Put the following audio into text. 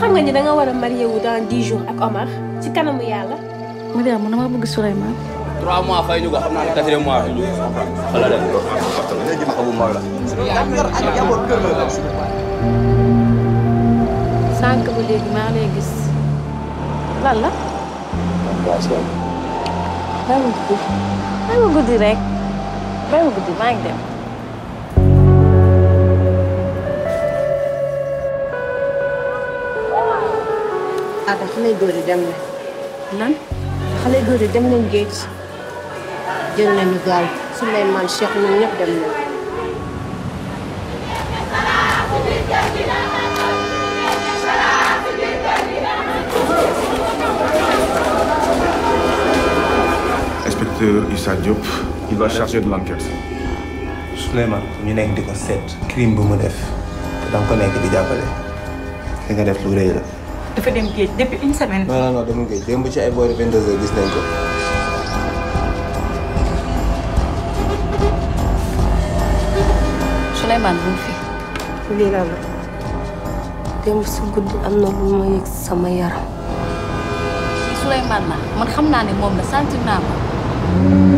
xam nga ni da nga war a marié wu dans dix jours ak Omar ci kanamu yàlla. Mariam man dama bëgg Souleymane. trois mois fay ñu ko xam naa ne quatrième mois fay ñu ko wala dem léegi ma xamul mag la sànq ba léegi maa ngi lay gis lan la. bàyyi ma guddi bàyyi ma guddi rek bàyyi ma guddi maa ngi dem. Ada xale góor yi dem na. lan. xale góor yi dem nañ géej jël nañu gaal Souleymane Cheikh ñoom ñëpp dem nañ. Inspecteur Issa Diop, il va charger de l'enquête. Souleymane ñu nekk di ko seet crime bu mu def te danga ko nekk di jàppale li nga def lu rëy la. dafa dem géej depuis une semaine. non non non demul géej démb ci ay boori 22 heures gis nañ ko. Souleymane bu mu fi. lii la la démb si guddi am na lu ma yëg sama yaram. Souleymane la man xam naa ne moom la sentir naa ko.